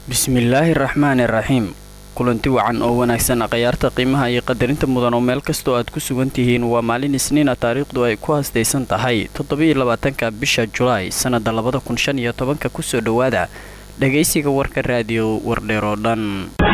bismillaahi raxmaani raxiim kulanti wacan oo wanaagsan akhyaarta qiimaha iyo qadarinta mudan oo meel kastoo aad ku sugan tihiin waa maalin isniina taariikhdu ay ku haastaysan tahay toddobiyo labaatanka bisha julaay sannada labada kun shan iyo tobanka kusoo dhowaada dhagaysiga warka raadiyo wardheer oo dhan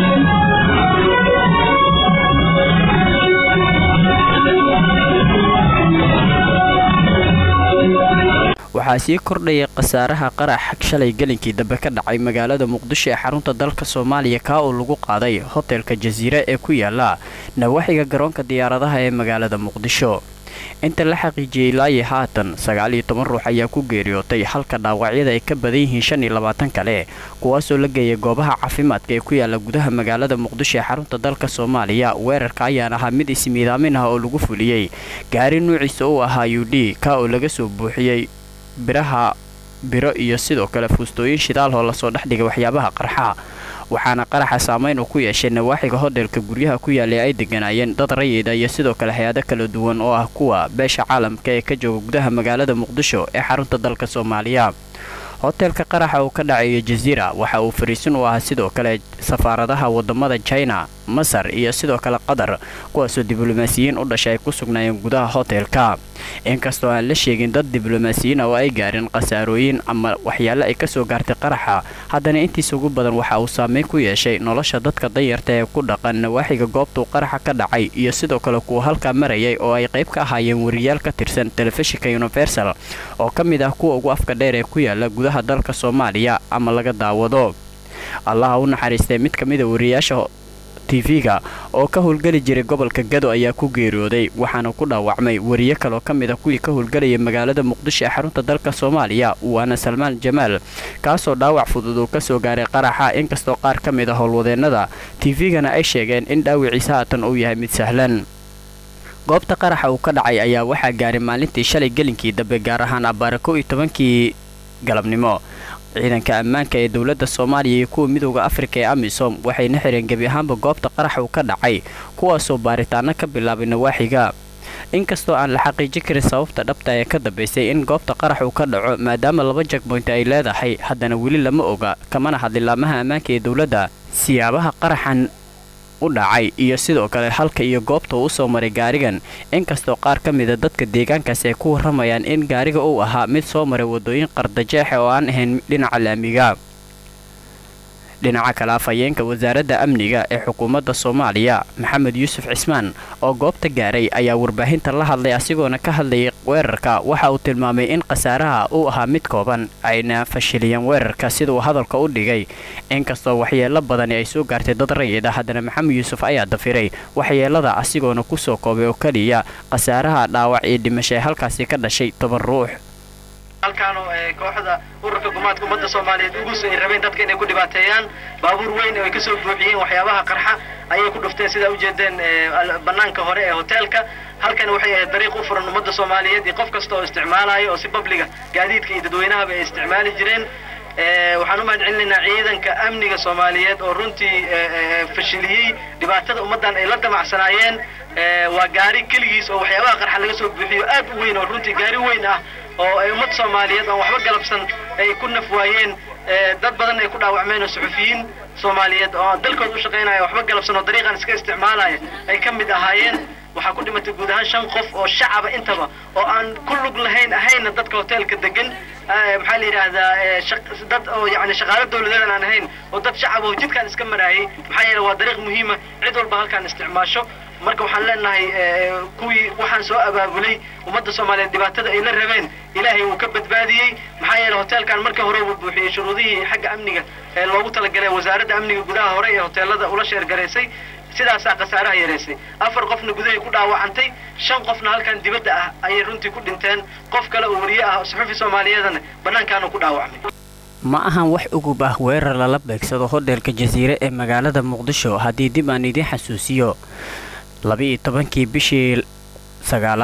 waxaa sii kordhaya khasaaraha qarax shalay gelinkii dambe ka dhacay magaalada muqdisho ee xarunta dalka soomaaliya kaa oo lagu qaaday hotelka jasiire ee ku yaala nawaaxiga garoonka diyaaradaha ee magaalada muqdisho inta la xaqiijiyey ilaayi haatan sagaal iyo toban ruux ayaa ku geeriyootay halka dhaawacyada ay ka badan yihiin shan iyo labaatan kale kuwaasoo la geeyay goobaha caafimaadka ee ku yaala gudaha magaalada muqdisho ee xarunta dalka soomaaliya weerarka ayaan ahaa mid ismiidaamin ah oo lagu fuliyey gaari nuuciisa uu ahaa u d ka oo laga soo buuxiyey biraha biro iyo sidoo kale fuustooyin shidaal oo lasoo dhexdhigay waxyaabaha qarxa waxaana qaraxa saamayn uu ku yeeshay nawaaxiga hodheelka guryaha ku yaallay ay deganaayeen dad rayida iyo sidoo kale hay-ado kala duwan oo ah kuwa beesha caalamka ee ka jooga gudaha magaalada muqdisho ee xarunta dalka soomaaliya hoteelka qaraxa uu ka dhacayo jasiira waxa uu fariisin u ahaa sidoo kale safaaradaha wadamada china masar iyo sidoo kale qatar kuwaasoo diblomaasiyiin u dhashay ay ku sugnaayeen gudaha hoteelka inkastoo aan la sheegin dad diblomaasiyiin oo ay gaarin khasaarooyin ama waxyaale ay kasoo gaartay qaraxa haddana intiisa ugu badan waxa uu saameyn ku yeeshay nolosha dadka danyarta ee ku dhaqan nawaaxiga goobtuu qaraxa ka dhacay iyo sidoo kale kuwa halkaa marayay oo ay qayb ka ahaayeen wariyaal ka tirsan telefishinka universal oo ka mid ah kuwa ugu afka dheer ee ku yaala gudaha dalka soomaaliya ama laga daawado allaha u naxariistay mid ka mida wariyaasha tv-ga oo ka howlgeli jiray gobolka gado ayaa ku geeriyooday waxaana ku dhaawacmay wariye kaloo ka mid a kuwii ka howlgelayay magaalada muqdisho ee xarunta dalka soomaaliya waana salmaan jamaal kaasoo dhaawac fudud uu kasoo gaaray qaraxa inkastoo qaar ka mid a howlwadeennada tv-gana ay sheegeen in dhaawiciisa haatan uu yahay mid sahlan goobta qaraxa uu ka dhacay ayaa waxaa gaaray maalintii shalay gelinkii dambe gaar ahaan abbaara kow iyo tobankii galabnimo ciidanka ammaanka ee dowladda soomaaliya iyo kuwa midooda afrika ee amisom waxayna xireen gebi ahaanba goobta qarax uu ka dhacay kuwaasoo baaritaano ka bilaabay nawaaxiga inkastoo aan la xaqiijin karin sababta dhabta ee ka dambaysay in goobta qarax uu ka dhaco maadaama laba jagboynta ay leedahay haddana weli lama oga kamana hadlilaamaha ammaanka ee dowladda siyaabaha qaraxan u dhacay iyo sidoo kale halka iyo goobta uu usoo maray gaarigan inkastoo qaar ka mida dadka deegaankaas ay ku warramayaan in gaariga uu ahaa mid soo maray waddooyin qardajeexe oo aan ahayn dhinaca laamiga dhinaca kale afhayeenka wasaaradda amniga ee xukuumadda soomaaliya maxamed yuusuf cismaan oo goobta gaaray ayaa warbaahinta la hadlay asigoona ka hadlayay weerarka waxa uu tilmaamay in khasaaraha uu ahaa mid kooban ayna fashiliyeen weerarka sida uu hadalka u dhigay inkastoo waxyeelo badani ay soo gaartay dad rayid ah haddana maxamed yuusuf ayaa dafiray waxyeelada asigoona kusoo koobay oo keliya khasaaraha dhaawac iyo dhimasho ee halkaasi ka dhashay toban ruux halkaanoo kooxda ururka gumaadka ummadda soomaaliyeed ugus ay rabeen dadka inay ku dhibaateeyaan baabuur weyn oo ay kasoo buuxiyeen waxyaabaha qarxa ayay ku dhufteen sidaa ujeedeen banaanka hore ee hoteelka halkan waxay ahayd dariiq u furan ummadda soomaaliyeed iyo qof kasta oo isticmaalayo oo si babliga gaadiidka iyo dadweynahaba ay isticmaali jireen waxaan u mahad celinaynaa ciidanka amniga soomaaliyeed oo runtii fashiliyey dhibaatada ummaddan ay la damacsanaayeen waa gaari keligiis oo waxyaabaha qarxa laga soo buuxiyo aad u weyn oo runtii gaari weyn ah oo ay ummad soomaaliyeed aan waxba galabsan ay ku naf waayeen dad badan ay ku dhaawacmeen oo suxufiyiin soomaaliyeed oo dalkooda u shaqaynaya waxba galabsan oo dariiqan iska isticmaalaya ay ka mid ahaayeen waxaa ku dhimatay guud ahaan shan qof oo shacaba intaba oo aan ku lug lahayn ahayna dadka hoteelka degan maxaa la yidhaahdaa dad oo yani shaqaalo dawladeedan aan ahayn oo dad shacab oo jidkaan iska maraayay maxaa yeele waa dariiq muhiima cid walba halkaan isticmaasho marka waxaan leenahay kuwii waxaan soo abaabulay ummadda soomaaliyeed dhibaatada ay la rabeen ilaahay wuu ka badbaadiyey maxaa yeele hoteelkan marka hore uu buuxiyey shuruudihii xagga amniga ee loogu talagalay wasaaradda amniga gudaha hore ee hoteelada ula sheergaraysay sidaasaa khasaaraha yareysay afar qofna gudahay ku dhaawacantay shan qofna halkan dibadda ah ayay runtii ku dhinteen qof kale oo wariye ah suxufi soomaaliyeedana bannaankaanu ku dhaawacmay ma ahan wax ugub ah weerar lala beegsado hodheelka jasiire ee magaalada muqdisho haddii dib aan idiin xasuusiyo laba-iyo tobankii bishii sagaalaad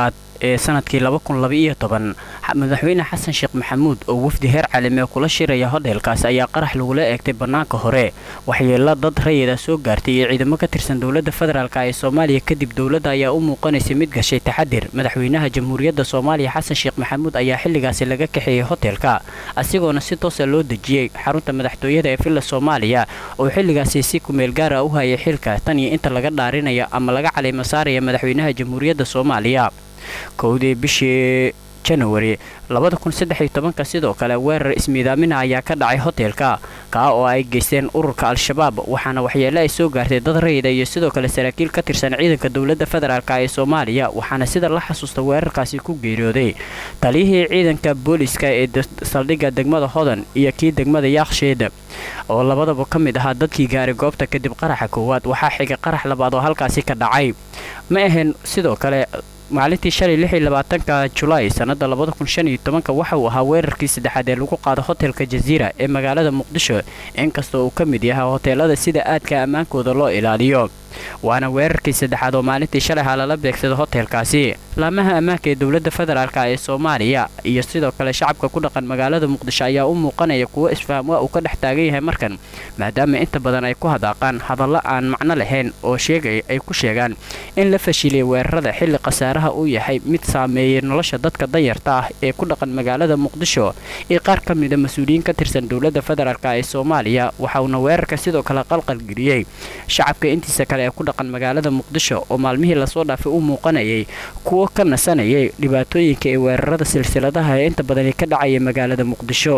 ee sanadkii madaxweyne xasan sheekh maxamuud oo wafdi heer caalami kula shiraya hodheelkaas ayaa qarax lagula eegtay bannaanka hore waxyeelo dad rayida soo gaartay iyo ciidamo ka tirsan dowladda federaalk ee soomaaliya kadib dowladda ayaa u muuqanaysay mid gashay taxadir madaxweynaha jamhuuriyadda soomaaliya xasan sheekh maxamuud ayaa xilligaasi laga kaxeeyey hoteelka asigoona si toosa loo dejiyey xarunta madaxtooyada ee villa soomaaliya oo xilligaasi si kumeel gaara u hayay xilka tan iyo inta laga dhaarinayo ama laga caleymo saaraya madaxweynaha jamhuuriyadda soomaaliya kowdii bishii januari sidoo kale weerar ismiidaamina ayaa ka dhacay hoteelka kaa oo ay geysteen ururka al-shabaab waxaana waxyeele ay soo gaartay dad rayida iyo sidoo kale saraakiil ka tirsan ciidanka dowladda federaalk ee soomaaliya waxaana sida la xasuusta weerarkaasi ku geeriyooday taliyihii ciidanka booliska ee saldhigga degmada hodan iyo kii degmada yaaksheed oo labadaba ka mid ahaa dadkii gaaray goobta kadib qaraxa koowaad waxaa xigay qarax labaad oo halkaasi ka dhacay ma ahayn sidoo kale maalintii shalay lix iyo labaatanka julaay sannada labada kun shan iyo tobanka waxa uu ahaa weerarkii saddexaad ee lagu qaado hotelka jaziira ee magaalada muqdisho inkastoo uu ka mid yahay hoteelada sida aadka ammaankooda loo ilaaliyo waana weerarkii saddexaad oo maalintii shalay ha lala beegsado hotelkaasi laamaha ammaanka ee dowladda federaalk ee soomaaliya iyo sidoo kale shacabka ku dhaqan magaalada muqdisho ayaa u muuqanaya kuwo isfaham waa uu ka dhex taagan yahay markan maadaama inta badan ay ku hadaaqaan hadallo aan macno lahayn oo sheegay ay ku sheegaan in la fashiliyay weerarada xilli khasaaraha uu yahay mid saameeyey nolosha dadka danyarta ah ee ku dhaqan magaalada muqdisho iyo qaar ka mida mas-uuliyiin ka tirsan dowladda federaalk ee soomaaliya waxauna weerarka sidoo kale qalqalgeliyey shacabka intiisa kale ee ku dhaqan magaalada muqdisho oo maalmihii lasoo dhaafay u muuqanayay kuwo ka nasanayay dhibaatooyinka ee weerarada silsiladaha ee inta badani ka dhacaya magaalada muqdisho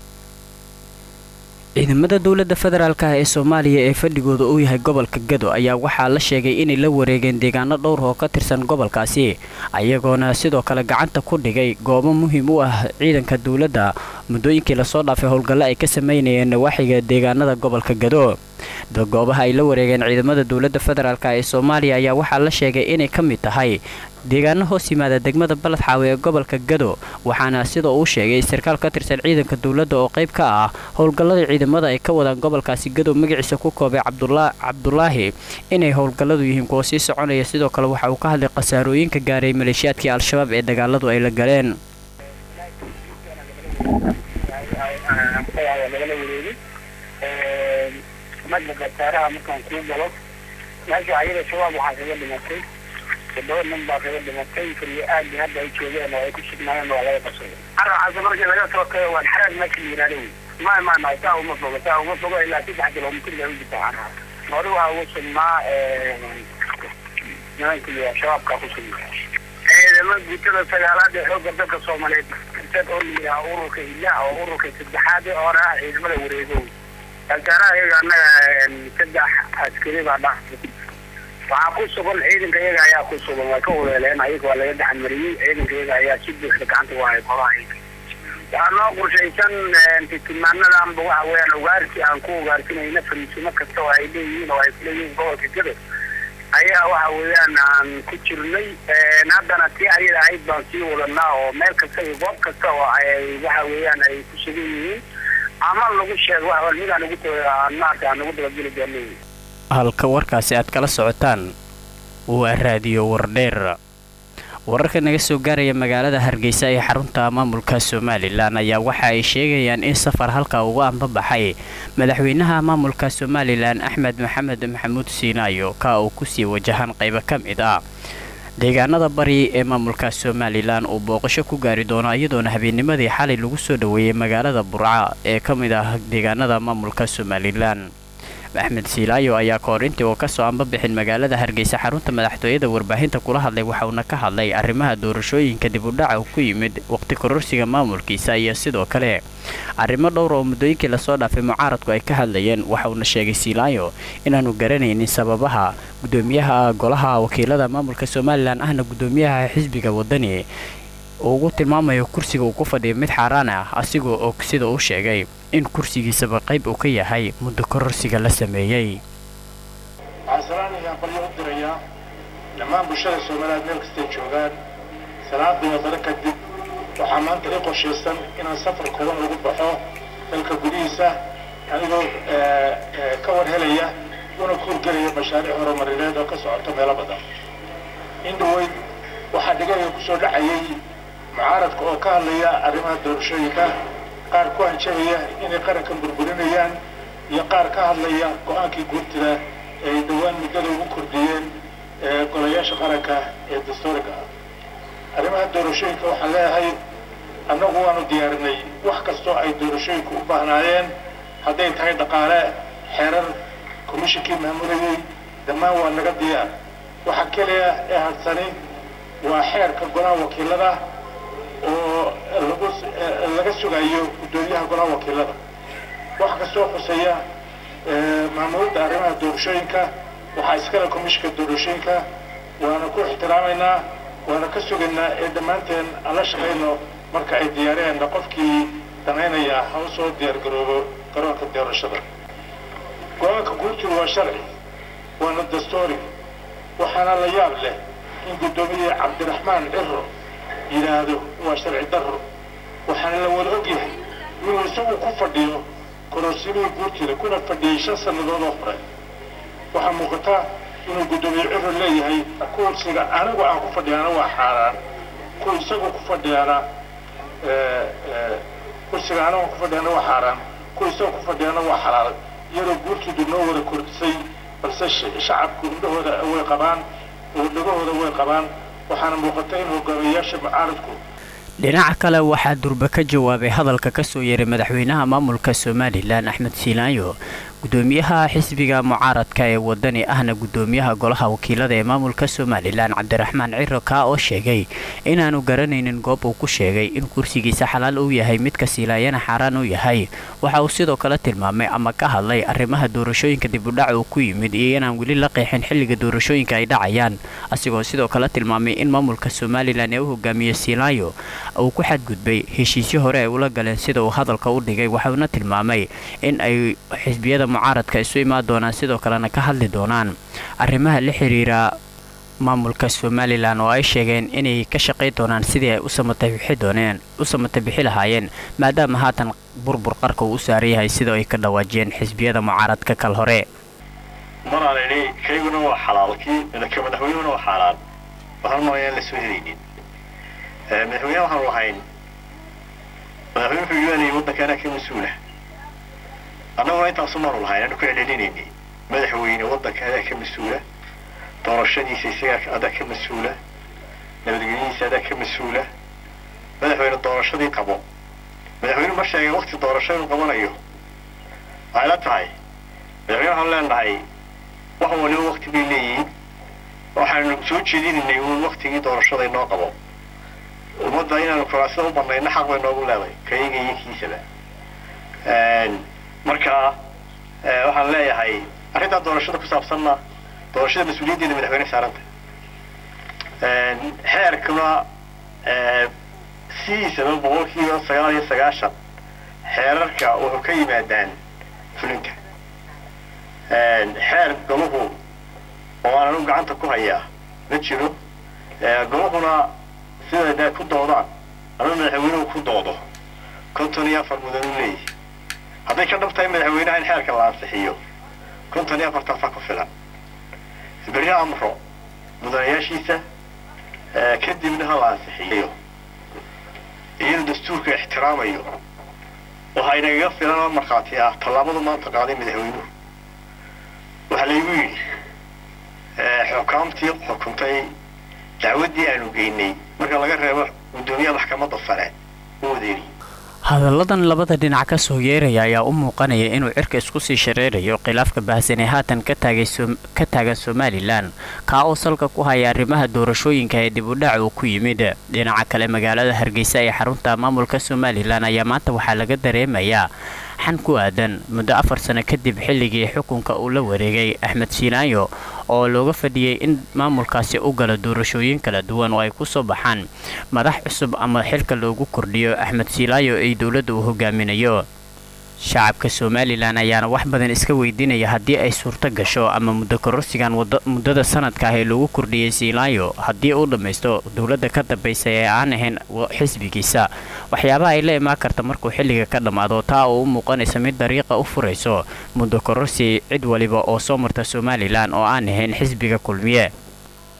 ciidamada dowladda federaalk ee soomaaliya ee fadhigooda uu yahay gobolka gado ayaa waxaa la sheegay inay la wareegeen deegaano dhowr oo ka tirsan gobolkaasi ayagoona sidoo kale gacanta ku dhigay goobo muhiim u ah ciidanka dowladda muddooyinkii lasoo dhaafay howlgallo ay ka sameynayeen nawaaxiga deegaanada gobolka gado goobaha ay la wareegeen ciidamada dowladda federaalk ee soomaaliya ayaa waxaa la sheegay inay ka mid tahay deegaano hoos yimaada degmada baladxaawe ee gobolka gado waxaana sida uu sheegay sarkaal ka tirsan ciidanka dowladda oo qayb ka ah howlgallada ciidamada ay ka wadaan gobolkaasi gado magaciisa ku koobay cabdulaahi inay howlgalladu yihiin kuwo sii soconaya sidoo kale waxa uu ka hadlay khasaarooyinka gaaray maleeshiyaadkii al-shabaab ee dagaaladu ay la galeen madda khasaaraha markaan kuu galo meesha ayada shabaab waxaa kaga dhimatay toddoba nin baa kaga dhimatay kaliya aadi hadda ay joogeen oo ay ku sugnaayeen waa laga qabsaday carracaasi markii laga soo kayo waan xaraag meesha la yidhahdo wey ma ma ma saa uma fogo saa uma fogo ilaa saddex kilomitir baa u jirta carraa hore waxaa ugu sugnaa nimankii shabaabkaa ku sugnaa ciidamo guutada sagaalaad ee xoogga dalka soomaaliyeed oo la yidhaha ururka ilaah oo ururka saddexaad ee hore ah ciidamada wareego khasaaraha iyaga annaga saddex askari baa dha waxaa ku sugan ciidanka iyaga ayaa ku sugan way ka uleeleen ayaga waa laga gacan mariyey ciidanka iyaga ayaa si buuxda gacanta u hayay golaha iyaga waxaa noo qorshaysan tilmaanadanba waxa weeyaan ugaarsi aan ku ugaarsinayna fariisimo kasta oo ay leeyihiin oo ay kuleeyihiin gobolka gado ayaa waxa weeyaan aan ku jirnay haddana tii ayada ahayd baan sii wadanaa oo meel kasta iyo goob kasta oo ay waxa weeyaan ay ku sugan yihiin ama lagu sheego wax wal midaan ugu maarta aan ugu dabageli doonay halka warkaasi aad kala socotaan waa raadiyo wardheer wararka naga soo gaaraya magaalada hargeysa ee xarunta maamulka somalilan ayaa waxa ay sheegayaan in safar halka uga anbabaxay madaxweynaha maamulka somalilan axmed maxamed maxamuud siinaayo ka uu kusii wajahan qaybo ka mid ah deegaanada bari ee maamulka somalilan uu booqasho ku gaari doono iyadoona habeennimadii xalay lagu soo dhoweeyey magaalada burca ee ka mid ah deegaanada maamulka somalilan axmed siilaayo ayaa kahor intii uu kasoo anbabixin magaalada hargeysa xarunta madaxtooyada warbaahinta kula hadlay waxauna ka hadlay arrimaha doorashooyinka dib u dhaca ku yimid waqti kororsiga maamulkiisa iyo sidoo kale arrimo dhowr oo muddooyinkii lasoo dhaafay mucaaradku ay ka hadlayeen waxauna sheegay siilaayo inaanu garanaynin sababaha gudoomiyaha golaha wakiilada maamulka somalilan ahna gudoomiyaha xisbiga wadani uu ugu tilmaamayo kursiga uu ku fadhiyo mid xaaraan ah asigoo og sida uu sheegay in kursigiisaba qayb uu ka yahay muddo kororsiga la sameeyey waxaan salaanayaa balyo u dirayaa dhammaan bulshada soomaaliyeed meel kastay joogaan salaadii wadano kadib waxaa maanta ii qorshaysan inaan safar kooban ugu baxo dalka gudihiisa anigoo ka war helaya una kuurgelaya mashaariic horumarineed oo ka socoto meelo badan in dhaweyd waxaa dhigaya kusoo dhacayay mucaaradka oo ka hadlaya arrimaha doorashooyinka qaar ku hanjabaya inay qarankan burburinayaan iyo qaar ka hadlaya go-aankii guurtida ee ay dhowaan muddada ugu kordhiyeen golayaasha qaranka ee dastuuriga ah arrimaha doorashooyinka waxaan leeyahay annagu waanu diyaarinay wax kastoo ay doorashooyinku u baahnaayeen hadday tahay dhaqaale xeerar komishinkii maamulayay dhammaan waa naga diyaar waxa keliya ee hadsani waa xeerka golaha wakiilada oo lagu laga sugayo guddoomiyaha golaha wakiilada wax kastoo khuseeya maamulidda arrimaha doorashooyinka waxaa iskale komishinka doorashooyinka waana ku ixtiraamaynaa waana ka sugaynaa ee dhammaanteen aan la shaqayno marka ay diyaariyeenna qofkii danaynaya ha u soo diyaargaroobo garoonka doorashada go-aanka guurtidu waa sharci waana dastuuri waxaana la yaab leh in guddoomiye cabdiraxmaan ciro yidhaahdo waa sharci darro waxaana la wada ogyahay inuu isagu ku fadhiyo kororsimihii guurtida kuna fadhiyey shan sannadood oo hore waxaa muuqata inuu guddoomiye ciro leeyahay kursiga anigu aan ku fadhiyaana waa xaaraan ku isagu ku fadhiyaana kursiga anigu aan ku fadhiyaana waa xaaraan ku isagu ku fadhiyaana waa xalaal iyadoo guurtidu noo wada kordhisay balse shacabku indhahooda way qabaan oo dhagahooda way qabaan waxaana muuqata in hogaamiyayaasha mucaaradku dhinaca kale waxaa durba ka jawaabay hadalka ka soo yeeray madaxweynaha maamulka somalilan axmed siilaayo gudoomiyaha xisbiga mucaaradka ee wadani ahna gudoomiyaha golaha wakiilada ee maamulka somalilan cabdiraxmaan ciro kaa oo sheegay inaanu garanaynin goob uu ku sheegay in kursigiisa xalaal uu yahay midka siilaayana xaaraan uu yahay waxa uu sidoo kale tilmaamay ama ka hadlay arrimaha doorashooyinka dibudhac uu ku yimid iyo inaan weli la qeexin xilliga doorashooyinka ay dhacayaan asigoo sidoo kale tilmaamay in maamulka somalilan ee u hogaamiye siilaayo uu ku xadgudbay heshiisyo hore ay ula galeen sida uu hadalka u dhigay waxauna tilmaamay in ay xisbiyada mucaaradka isu imaan doonaan sidoo kalena ka hadli doonaan arrimaha la xiriira maamulka somalilan oo ay sheegeen inay ka shaqay doonaan sidii ay u samatabixi dooneen u samatabixi lahaayeen maadaama haatan burbur qarka uu u saaran yahay sida ay ka dhawaajiyeen xisbiyada mucaaradka kal hore maraan idhi kayguna waa xalaal kii ka madaxweynehuna waa xaaraan waxaan mooyaan la soo helaynin madaxweyne waxaanu lahayn madaxweyne wuxuu yeelayay waddankaana ka mas-uula annaguna intaasu maanu lahayn aanu ku celcelinayni madaxweyne waddanka adaa ka mas-uula doorashadiisa isagaa adaa ka mas-uula nabadgelyadiisa adaa ka mas-uula madaxweyne doorashadii qabo madaxweyne ma sheegay wakti doorasho inuu qabanayo waxay la tahay madaxweyne waxaanu leenahay wax waliba wakti bay leeyihiin waxaanu soo jeedinaynay uun waktigii doorashada inoo qabo ummadda inaanu kuraasida u banayno xaq bay noogu leedahay kayaga iyo kiisaba marka waxaan leeyahay arrintaa doorashada ku saabsanna doorashada mas-uuliyaddeeda madaxweyne saaranta xeerkuna sidiisaba boqolkiiba sagaal iyo sagaashan xeerarka wuxuu ka yimaadaan fulinta xeer galuhu oo aanan u gacanta ku hayaa ma jiro galuhuna siday ku doodaan ama madaxweynuhu ku doodo konton iyo afar mudan u leeyihi hadday ka dhab tahay madaxweynaha in xeerka la ansixiyo konton iyo afartaasaa ku filan berri amro mudanayaashiisa kadibna ha la ansixiyo iyadoo dastuurka ixtiraamayo waxaa inagaga filan oo markhaati ah tallaabadu maanta qaaday madaxweynuhu waxaa laygu yidhi xukaamtii xukuntay dacwaddii aanu geynay marka laga reebo guddoomiyaha maxkamadda sare u wadeeri hadalladan labada dhinac ka soo yeeraya ayaa u muuqanaya inuu cirka isku sii shareerayo khilaafka baahsan ee haatan ka taagan somalilan kaa oo salka ku haya arrimaha doorashooyinka ee dib u dhac uu ku yimid dhinaca kale magaalada hargeysa ee xarunta maamulka somalilan ayaa maanta waxaa laga dareemayaa xan ku aadan muddo afar sano kadib xilligii xukunka uu la wareegay axmed siinaayo oo looga fadhiyey in maamulkaasi u galo doorashooyin kala duwan oo ay ku soo baxaan madax cusub ama xilka loogu kordhiyo axmed siilaayo ay dowladda uu hogaaminayo shacabka somalilan ayaana wax badan iska weydiinaya haddii ay suurto gasho ama muddo kororsigan muddada sanadka ah ee loogu kordhiyey siilaayo haddii uu dhammaysto dowladda ka dambaysa ee aan ahayn xisbigiisa waxyaabaha ay la imaan karta markuu xilliga ka dhammaado taa oo u muuqanaysa mid dariiqa u furayso muddo kororsi cid waliba oo soo marta somalilan oo aan ahayn xisbiga kulmiye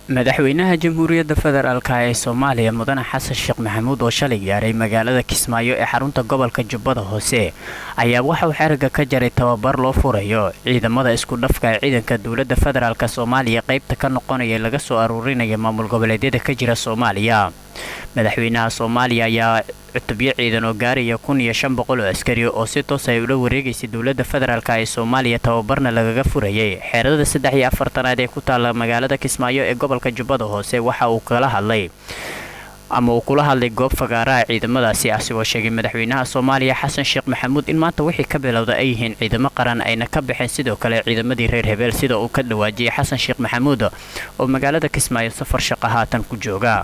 madaxweynaha jamhuuriyadda federaalk ee soomaaliya mudane xasan sheekh maxamuud oo shalay gaaray magaalada kismaayo ee xarunta gobolka jubbada hoose ayaa waxauu xeriga ka jaray tababar loo furayo ciidamada isku dhafka ee ciidanka dowladda federaalk soomaaliya qaybta ka noqonaya laga soo aruurinaya maamul goboleedyada ka jira soomaaliya madaxweynaha soomaaliya ayaa cutubyo ciidan oo gaaraya kun iyo shan boqol oo askari oo si toos ay ula wareegaysay dowladda federaalk ee soomaaliya tababarna lagaga furayay xeerada saddex iyo afartanaad ee ku taalla magaalada kismaayo ee gobolka jubbada hoose waxa uu kala hadlay ama uu kula hadlay goob fagaaraha ciidamadaasi asigoo sheegay madaxweynaha soomaaliya xasan sheekh maxamuud in maanta wixii ka bilowda ay yihiin ciidamo qaran ayna ka baxeen sidoo kale ciidamadii reer hebeel sida uu ka dhawaajiyay xasan sheekh maxamuud oo magaalada kismaayo safar shaqa haatan ku jooga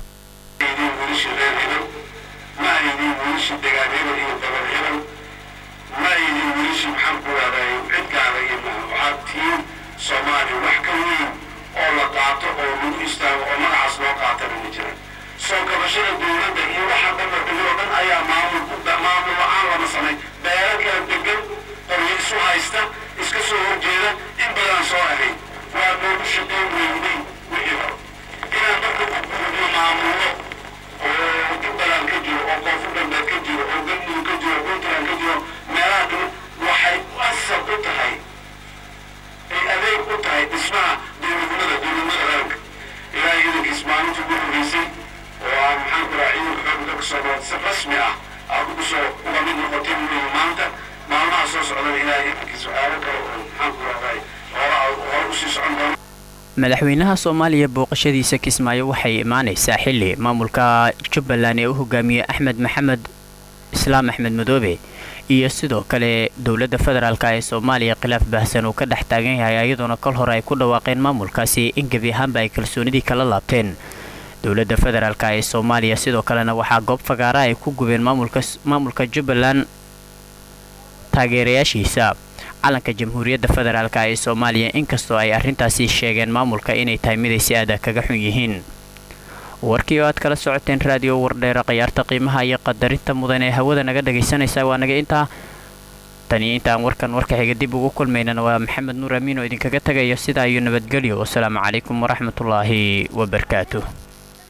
soomaaliya wax ka weyn oo la qaato oo lagu istaago oo magacaas loo qaatana ma jiran soo kabashada dowladda iyo waxa dhanba degan oo dhan ayaa maamul maamul la-aan lama samay beelo kala degan qoryo isu haysta iska soo horjeeda in badan soo ahayd waa noogu shaqayn weynay wixii hore inaan marka ku gudubno maamullo oo jubbaland ka jiro oo koonfur galbeed ka jiro oo galmudug ka jiro puntland ka jiro meelaha dhan waxay asal u tahay ay adeeg u tahay dhismaha dowladnimada dowladnimada qaranka ilaa ciidankiis maalintii ugu horreysay oo aan maxaan ku raha ciidanka xoogga dalka soomaaliya si rasmi ah aad ugu soo uga mid noqotay weeye maanta maalmaha soo socdana ilaa ciidankiis waxyaabo kale oo maxaan ku rahday hore hore usii socon doona madaxweynaha soomaaliya booqashadiisa kismaayo waxay imaanaysaa xili maamulka jubbaland ee u hogaamiyey axmed maxamed islaam axmed madoobe iyo sidoo kale dowladda federaalk ee soomaaliya khilaaf baahsan uu ka dhex taagan yahay iyadoona kol hore ay ku dhawaaqeen maamulkaasi in gebi ahaanba ay kalsoonidii kala laabteen dowladda federaalk ee soomaaliya sidoo kalena waxaa goob fagaara ay ku gubeen maamulka jubbaland taageerayaashiisa calanka jamhuuriyadda federaalk ee soomaaliya inkastoo ay arrintaasi sheegeen maamulka inay tahay miday si aada kaga xun yihiin warkii oo aad kala socoteen raadiyo wardheera khayaarta qiimaha iyo qadarinta mudan ee hawada naga dhagaysanaysa waa naga intaa taniyo intaan warkan warka xiga dib ugu kulmaynana waa maxamed nuur amiin oo idinkaga tagayo sidaa iyo nabadgelyo wasalaamu calaykum waraxmatullaahi wabarakaatuh